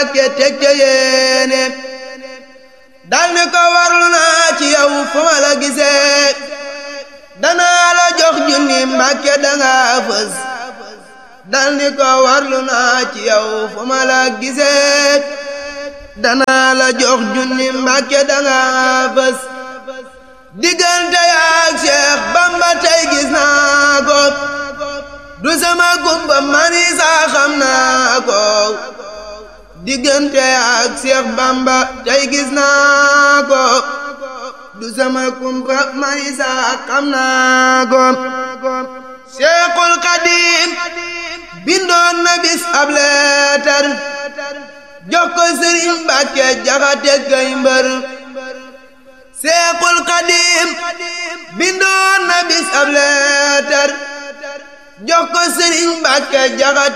Mbàkke teg ca yéene dal ni ko warlu naa ci yow fu ma la gisee danaa la jox junni Mbàkke danga fës dal ni ko warlu naa ci yow fu ma la gisee danaa la jox junni Mbàkke danga fës diggante yaak Cheikh Bamba tey gis naa ko du sama gumba mani saa xam naa ko diggante yaak Cheikh Bamba tey gis naa ko du sama gumba mani saa xam naa ko Cheikhul Xadim bindoon na bis ab leetar jox ko Sëriñ Mbàkke Jaxate Gay Mbër Seexul Xadim bindoon na bis ab leetar jox ko Sëriñ Mbàkke Jaxate